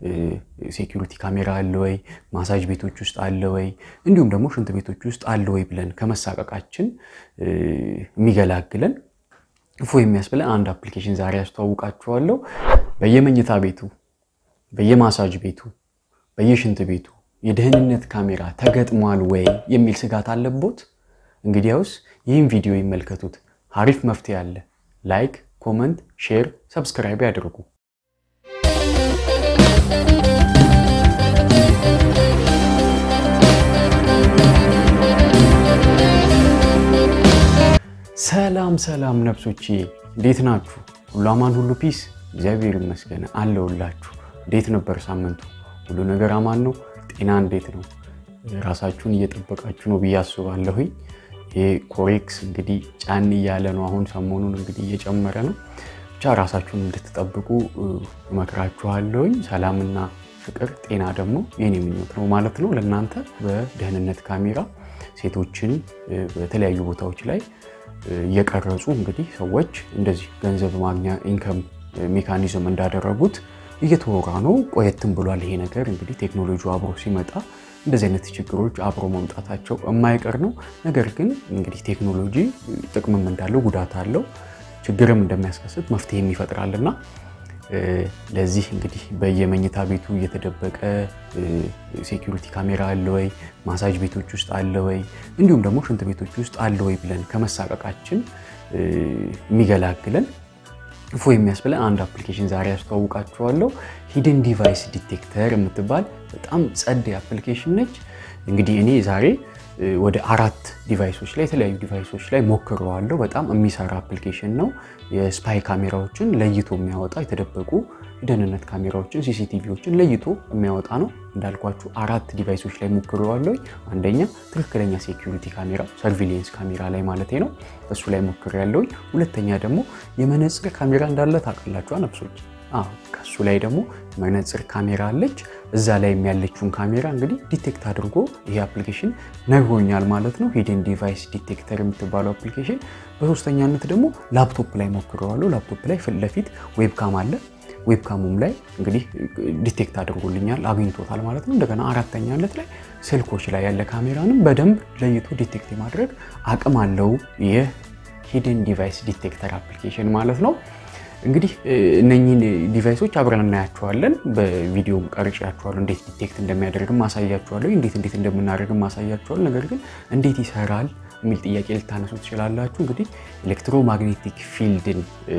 ሴኪሪቲ ካሜራ አለ ወይ፣ ማሳጅ ቤቶች ውስጥ አለ ወይ፣ እንዲሁም ደግሞ ሽንት ቤቶች ውስጥ አለ ወይ ብለን ከመሳቀቃችን የሚገላግለን እፎ የሚያስብለን አንድ አፕሊኬሽን ዛሬ ያስተዋውቃችኋለሁ። በየመኝታ ቤቱ፣ በየማሳጅ ቤቱ፣ በየሽንት ቤቱ የደህንነት ካሜራ ተገጥሟል ወይ የሚል ስጋት አለቦት? እንግዲያውስ ይህም ቪዲዮ ይመልከቱት። አሪፍ መፍትሄ አለ። ላይክ፣ ኮመንት፣ ሼር፣ ሰብስክራይብ ያድርጉ። ሰላም ሰላም ነፍሶቼ እንዴት ናችሁ? ሁሉ አማን፣ ሁሉ ፒስ፣ እግዚአብሔር ይመስገን አለሁላችሁ። እንዴት ነበር ሳምንቱ? ሁሉ ነገር አማን ነው? ጤና እንዴት ነው? ራሳችሁን እየጠበቃችሁ ነው ብዬ አስባለሁኝ። ይሄ ኮሬክስ እንግዲህ ጫን እያለ ነው። አሁን ሰሞኑን እንግዲህ እየጨመረ ነው። ብቻ ራሳችሁን እንድትጠብቁ እመክራችኋለሁኝ። ሰላምና ፍቅር፣ ጤና ደግሞ የኔ ምኞት ነው ማለት ነው ለእናንተ በደህንነት ካሜራ ሴቶችን በተለያዩ ቦታዎች ላይ እየቀረጹ እንግዲህ ሰዎች እንደዚህ ገንዘብ ማግኛ ኢንከም ሜካኒዝም እንዳደረጉት እየተወራ ነው። ቆየትም ብሏል ይሄ ነገር እንግዲህ ቴክኖሎጂ አብሮ ሲመጣ እንደዚህ አይነት ችግሮች አብሮ መምጣታቸው የማይቀር ነው። ነገር ግን እንግዲህ ቴክኖሎጂ ጥቅምም እንዳለው ጉዳት አለው፣ ችግርም እንደሚያስከስት መፍትሄም ይፈጥራልና ለዚህ እንግዲህ በየመኝታ ቤቱ እየተደበቀ ሴኪሪቲ ካሜራ አለ ወይ፣ ማሳጅ ቤቶች ውስጥ አለ ወይ፣ እንዲሁም ደግሞ ሽንት ቤቶች ውስጥ አለ ወይ ብለን ከመሳቀቃችን የሚገላግለን እፎ የሚያስብለን አንድ አፕሊኬሽን ዛሬ ያስተዋውቃችኋለሁ። ሂድን ዲቫይስ ዲቴክተር የምትባል በጣም ጸድ አፕሊኬሽን ነች። እንግዲህ እኔ ዛሬ ወደ አራት ዲቫይሶች ላይ የተለያዩ ዲቫይሶች ላይ ሞክረዋለሁ። በጣም የሚሰራ አፕሊኬሽን ነው። የስፓይ ካሜራዎችን ለይቶ የሚያወጣ የተደበቁ የደህንነት ካሜራዎችን ሲሲቲቪዎችን ለይቶ የሚያወጣ ነው። እንዳልኳችሁ አራት ዲቫይሶች ላይ ሞክረዋለሁ። አንደኛ ትክክለኛ ሴኪሪቲ ካሜራ ሰርቪሊየንስ ካሜራ ላይ ማለት ነው፣ እሱ ላይ ሞክሬያለሁኝ። ሁለተኛ ደግሞ የመነጽር ካሜራ እንዳለ ታውቃላችሁ ነፍሶች ከሱ ላይ ደግሞ መነጽር ካሜራ አለች። እዛ ላይ ያለችውን ካሜራ እንግዲህ ዲቴክት አድርጎ ይሄ አፕሊኬሽን ነግሮኛል ማለት ነው። ሂድን ዲቫይስ ዲቴክተር የምትባለው አፕሊኬሽን። በሶስተኛነት ደግሞ ላፕቶፕ ላይ ሞክረዋለሁ። ላፕቶፕ ላይ ፊት ለፊት ዌብካም አለ። ዌብካሙም ላይ እንግዲህ ዲቴክት አድርጎልኛል አግኝቶታል ማለት ነው። እንደገና አራተኛነት ላይ ስልኮች ላይ ያለ ካሜራንም በደንብ ለይቶ ዲቴክት የማድረግ አቅም አለው ይህ ሂድን ዲቫይስ ዲቴክተር አፕሊኬሽን ማለት ነው። እንግዲህ እነኚህን ዲቫይሶች አብረን እናያቸዋለን። በቪዲዮም ቀርጫቸዋለሁ። እንዴት ዲቴክት እንደሚያደርግም ማሳያቸዋለሁ። እንዴት እንዴት እንደምናደርግም ማሳያቸዋለሁ። ነገር ግን እንዴት ይሰራል የሚል ጥያቄ ልታነሱ ትችላላችሁ። እንግዲህ ኤሌክትሮማግኔቲክ ፊልድን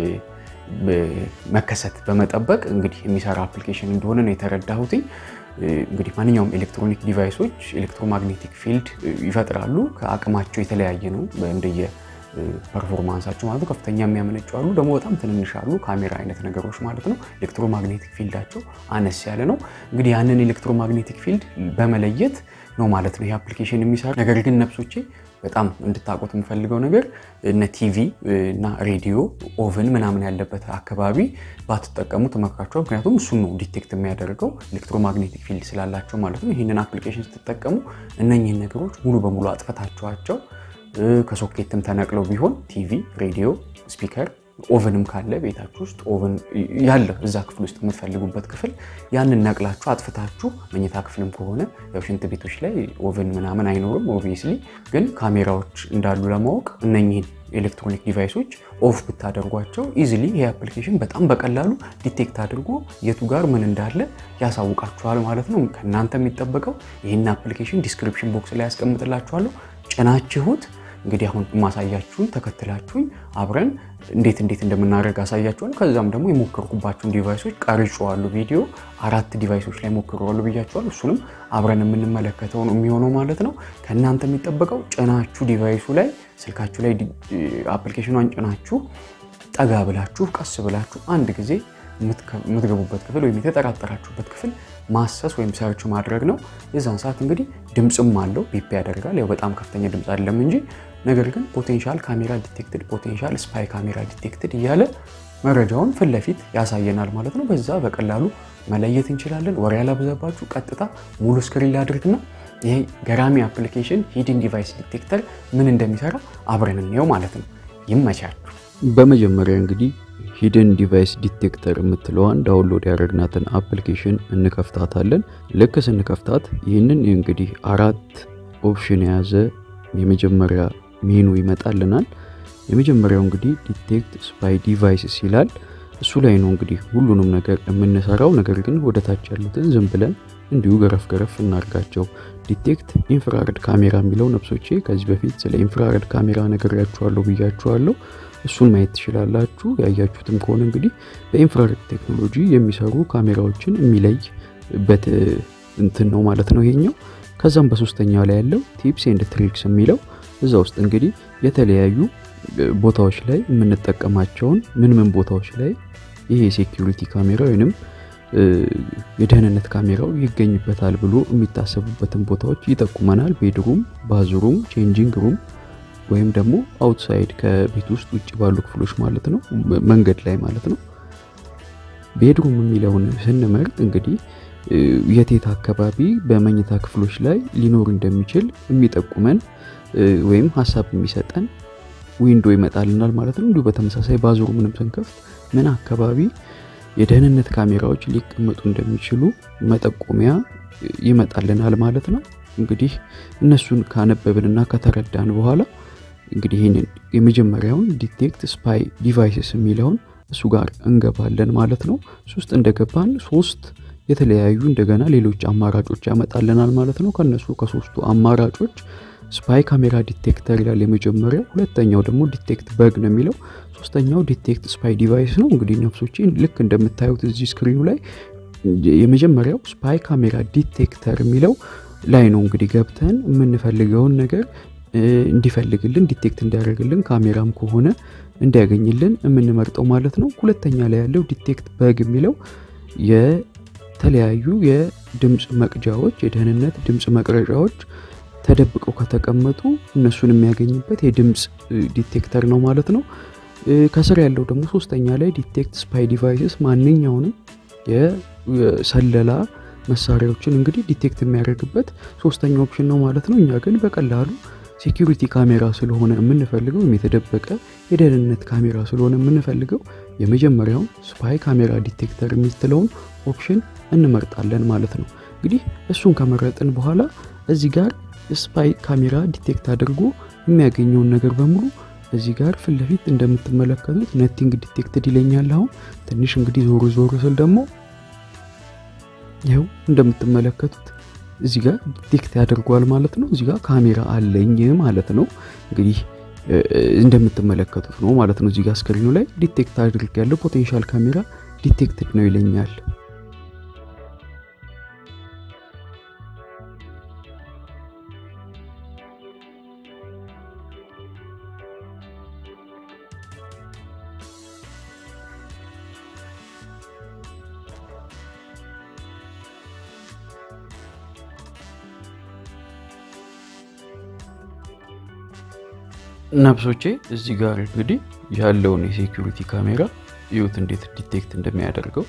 መከሰት በመጠበቅ እንግዲህ የሚሰራ አፕሊኬሽን እንደሆነ ነው የተረዳሁትኝ። እንግዲህ ማንኛውም ኤሌክትሮኒክ ዲቫይሶች ኤሌክትሮማግኔቲክ ፊልድ ይፈጥራሉ። ከአቅማቸው የተለያየ ነው እንደየ ፐርፎርማንሳቸው ማለት ነው። ከፍተኛ የሚያመነጩ አሉ፣ ደግሞ በጣም ትንንሽ አሉ፣ ካሜራ አይነት ነገሮች ማለት ነው። ኤሌክትሮማግኔቲክ ፊልዳቸው አነስ ያለ ነው። እንግዲህ ያንን ኤሌክትሮማግኔቲክ ፊልድ በመለየት ነው ማለት ነው ይህ አፕሊኬሽን የሚሰራ። ነገር ግን ነፍሶቼ በጣም እንድታውቁት የምፈልገው ነገር እነ ቲቪ እና ሬዲዮ፣ ኦቨን ምናምን ያለበት አካባቢ ባትጠቀሙ ትመክራቸዋል። ምክንያቱም እሱን ነው ዲቴክት የሚያደርገው ኤሌክትሮማግኔቲክ ፊልድ ስላላቸው ማለት ነው። ይህንን አፕሊኬሽን ስትጠቀሙ እነኚህን ነገሮች ሙሉ በሙሉ አጥፈታችኋቸው ከሶኬትም ተነቅለው ቢሆን ቲቪ፣ ሬዲዮ፣ ስፒከር፣ ኦቨንም ካለ ቤታችሁ ውስጥ ኦቨን ያለ እዛ ክፍል ውስጥ የምትፈልጉበት ክፍል ያንን ነቅላችሁ አጥፍታችሁ፣ መኝታ ክፍልም ከሆነ ያው ሽንት ቤቶች ላይ ኦቨን ምናምን አይኖርም ኦብቪየስሊ። ግን ካሜራዎች እንዳሉ ለማወቅ እነኚህን ኤሌክትሮኒክ ዲቫይሶች ኦፍ ብታደርጓቸው ኢዚሊ ይህ አፕሊኬሽን በጣም በቀላሉ ዲቴክት አድርጎ የቱ ጋር ምን እንዳለ ያሳውቃችኋል ማለት ነው። ከእናንተ የሚጠበቀው ይህን አፕሊኬሽን ዲስክሪፕሽን ቦክስ ላይ ያስቀምጥላችኋለሁ ጭናችሁት እንግዲህ አሁን የማሳያችሁን ተከትላችሁኝ አብረን እንዴት እንዴት እንደምናደርግ አሳያችኋለሁ። ከዛም ደግሞ የሞከርኩባቸውን ዲቫይሶች ቀርጬዋለሁ። ቪዲዮ አራት ዲቫይሶች ላይ ሞክሬዋለሁ ብያችኋለሁ። እሱንም አብረን የምንመለከተው ነው የሚሆነው ማለት ነው። ከእናንተ የሚጠበቀው ጭናችሁ ዲቫይሱ ላይ ስልካችሁ ላይ አፕሊኬሽኗን ጭናችሁ ጠጋ ብላችሁ ቀስ ብላችሁ አንድ ጊዜ የምትገቡበት ክፍል ወይም የተጠራጠራችሁበት ክፍል ማሰስ ወይም ሰርች ማድረግ ነው። የዛን ሰዓት እንግዲህ ድምፅም አለው ቢፕ ያደርጋል። ያው በጣም ከፍተኛ ድምፅ አይደለም እንጂ ነገር ግን ፖቴንሻል ካሜራ ዲቴክትድ፣ ፖቴንሻል ስፓይ ካሜራ ዲቴክትድ እያለ መረጃውን ፊት ለፊት ያሳየናል ማለት ነው። በዛ በቀላሉ መለየት እንችላለን። ወሬ ያላብዛባችሁ ቀጥታ ሙሉ ስክሪን ላድርግና ይሄ ገራሚ አፕሊኬሽን ሂድን ዲቫይስ ዲቴክተር ምን እንደሚሰራ አብረን እንየው ማለት ነው። ይመቻችሁ። በመጀመሪያ እንግዲህ ሂድን ዲቫይስ ዲቴክተር የምትለዋን ዳውንሎድ ያደረግናትን አፕሊኬሽን እንከፍታታለን። ልክ ስንከፍታት ይህንን እንግዲህ አራት ኦፕሽን የያዘ የመጀመሪያ ሜኑ ይመጣልናል። የመጀመሪያው እንግዲህ ዲቴክት ስፓይ ዲቫይስስ ይላል። እሱ ላይ ነው እንግዲህ ሁሉንም ነገር የምንሰራው። ነገር ግን ወደ ታች ያሉትን ዝም ብለን እንዲሁ ገረፍ ገረፍ እናርጋቸው። ዲቴክት ኢንፍራረድ ካሜራ የሚለው ነፍሶቼ ከዚህ በፊት ስለ ኢንፍራረድ ካሜራ ነግሬያችኋለሁ ብያችኋለሁ። እሱን ማየት ትችላላችሁ። ያያችሁትም ከሆነ እንግዲህ በኢንፍራሬድ ቴክኖሎጂ የሚሰሩ ካሜራዎችን የሚለይበት እንትን ነው ማለት ነው ይሄኛው። ከዛም በሶስተኛው ላይ ያለው ቲፕስ ኤንድ ትሪክስ የሚለው እዛ ውስጥ እንግዲህ የተለያዩ ቦታዎች ላይ የምንጠቀማቸውን ምን ምን ቦታዎች ላይ ይሄ የሴኪሪቲ ካሜራ ወይንም የደህንነት ካሜራው ይገኝበታል ብሎ የሚታሰቡበትን ቦታዎች ይጠቁመናል። ቤድሩም፣ ባዝሩም፣ ቼንጂንግ ሩም ወይም ደግሞ አውትሳይድ ከቤት ውስጥ ውጭ ባሉ ክፍሎች ማለት ነው፣ መንገድ ላይ ማለት ነው። ቤድሩም የሚለውን ስንመርጥ እንግዲህ የቴት አካባቢ በመኝታ ክፍሎች ላይ ሊኖር እንደሚችል የሚጠቁመን ወይም ሀሳብ የሚሰጠን ዊንዶ ይመጣልናል ማለት ነው። እንዲሁ በተመሳሳይ ባዝሩምንም ስንከፍት ምን አካባቢ የደህንነት ካሜራዎች ሊቀመጡ እንደሚችሉ መጠቆሚያ ይመጣልናል ማለት ነው። እንግዲህ እነሱን ካነበብንና ከተረዳን በኋላ እንግዲህ ይህንን የመጀመሪያውን ዲቴክት ስፓይ ዲቫይስስ የሚለውን እሱ ጋር እንገባለን ማለት ነው። እሱ ውስጥ እንደገባን ሶስት የተለያዩ እንደገና ሌሎች አማራጮች ያመጣልናል ማለት ነው። ከነሱ ከሶስቱ አማራጮች ስፓይ ካሜራ ዲቴክተር ይላል የመጀመሪያው። ሁለተኛው ደግሞ ዲቴክት በግ ነው የሚለው። ሶስተኛው ዲቴክት ስፓይ ዲቫይስ ነው። እንግዲህ ነፍሶቼ ልክ እንደምታዩት እዚህ ስክሪኑ ላይ የመጀመሪያው ስፓይ ካሜራ ዲቴክተር የሚለው ላይ ነው እንግዲህ ገብተን የምንፈልገውን ነገር እንዲፈልግልን ዲቴክት እንዲያደርግልን ካሜራም ከሆነ እንዲያገኝልን የምንመርጠው ማለት ነው። ሁለተኛ ላይ ያለው ዲቴክት በግ የሚለው የተለያዩ የድምፅ መቅጃዎች የደህንነት ድምፅ መቅረጫዎች ተደብቀው ከተቀመጡ እነሱን የሚያገኝበት የድምፅ ዲቴክተር ነው ማለት ነው። ከስር ያለው ደግሞ ሶስተኛ ላይ ዲቴክት ስፓይ ዲቫይስስ ማንኛውንም የሰለላ መሳሪያዎችን እንግዲህ ዲቴክት የሚያደርግበት ሶስተኛ ኦፕሽን ነው ማለት ነው። እኛ ግን በቀላሉ ሴኪሪቲ ካሜራ ስለሆነ የምንፈልገው ወይም የተደበቀ የደህንነት ካሜራ ስለሆነ የምንፈልገው የመጀመሪያውን ስፓይ ካሜራ ዲቴክተር የሚትለውን ኦፕሽን እንመርጣለን ማለት ነው። እንግዲህ እሱን ከመረጥን በኋላ እዚህ ጋር ስፓይ ካሜራ ዲቴክት አድርጎ የሚያገኘውን ነገር በሙሉ እዚህ ጋር ፊት ለፊት እንደምትመለከቱት ነቲንግ ዲቴክትድ ይለኛል። አሁን ትንሽ እንግዲህ ዞር ዞር ስል ደግሞ ይኸው እንደምትመለከቱት እዚህ ጋር ዲቴክት ያደርጓል ማለት ነው። እዚህ ጋር ካሜራ አለኝ ማለት ነው። እንግዲህ እንደምትመለከቱት ነው ማለት ነው። እዚህ ጋር ስክሪኑ ላይ ዲቴክት አድርግ ያለው ፖቴንሻል ካሜራ ዲቴክትድ ነው ይለኛል። ነፍሶቼ እዚህ ጋር እንግዲህ ያለውን የሴኪሪቲ ካሜራ ይዩት እንዴት ዲቴክት እንደሚያደርገው።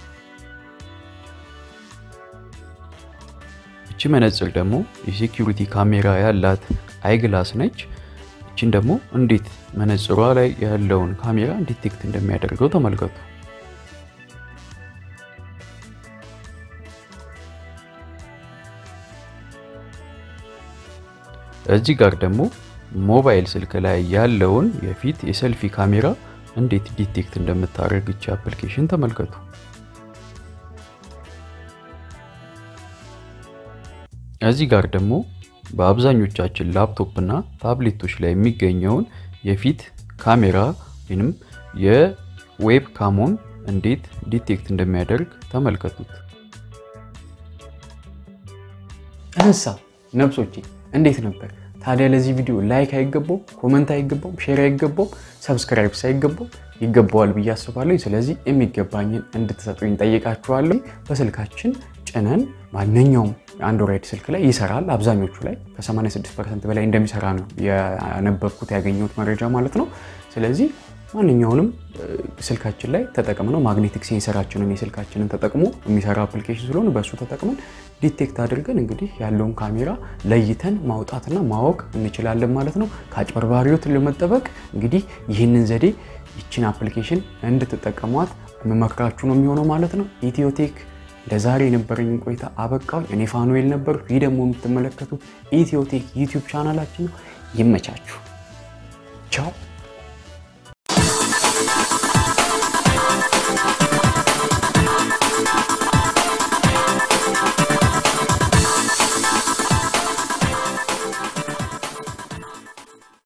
እቺ መነጽር ደግሞ የሴኪሪቲ ካሜራ ያላት አይግላስ ነች። እቺን ደግሞ እንዴት መነጽሯ ላይ ያለውን ካሜራ ዲቴክት እንደሚያደርገው ተመልከቱ። እዚህ ጋር ደግሞ ሞባይል ስልክ ላይ ያለውን የፊት የሰልፊ ካሜራ እንዴት ዲቴክት እንደምታደርግ ይቺ አፕሊኬሽን ተመልከቱ። እዚህ ጋር ደግሞ በአብዛኞቻችን ላፕቶፕ እና ታብሌቶች ላይ የሚገኘውን የፊት ካሜራ ወይም የዌብ ካሞን እንዴት ዲቴክት እንደሚያደርግ ተመልከቱት። እንሳ ነብሶቼ እንዴት ነበር? ታዲያ ለዚህ ቪዲዮ ላይክ አይገባውም? ኮመንት አይገባውም? ሼር አይገባውም? ሰብስክራይብ ሳይገባው ይገባዋል ብዬ አስባለሁ። ስለዚህ የሚገባኝን እንድትሰጡኝ ጠይቃችኋለሁ። በስልካችን ጭነን ማንኛውም አንድሮይድ ስልክ ላይ ይሰራል። አብዛኞቹ ላይ ከ86 ፐርሰንት በላይ እንደሚሰራ ነው ያነበብኩት ያገኘሁት መረጃ ማለት ነው። ስለዚህ ማንኛውንም ስልካችን ላይ ተጠቅመነው ማግኔቲክ ሴንሰራችንን የስልካችንን ተጠቅሞ የሚሰራ አፕሊኬሽን ስለሆነ በእሱ ተጠቅመን ዲቴክት አድርገን እንግዲህ ያለውን ካሜራ ለይተን ማውጣትና ማወቅ እንችላለን ማለት ነው። ከአጭበርባሪዎት ለመጠበቅ እንግዲህ ይህንን ዘዴ ይችን አፕሊኬሽን እንድትጠቀሟት የምመክራችሁ ነው የሚሆነው ማለት ነው። ኢትዮቴክ ለዛሬ የነበረኝን ቆይታ አበቃው። እኔ ፋኑኤል ነበር። ይህ ደግሞ የምትመለከቱት ኢትዮቴክ ዩቲዩብ ቻናላችን ነው። ይመቻችሁ። ቻው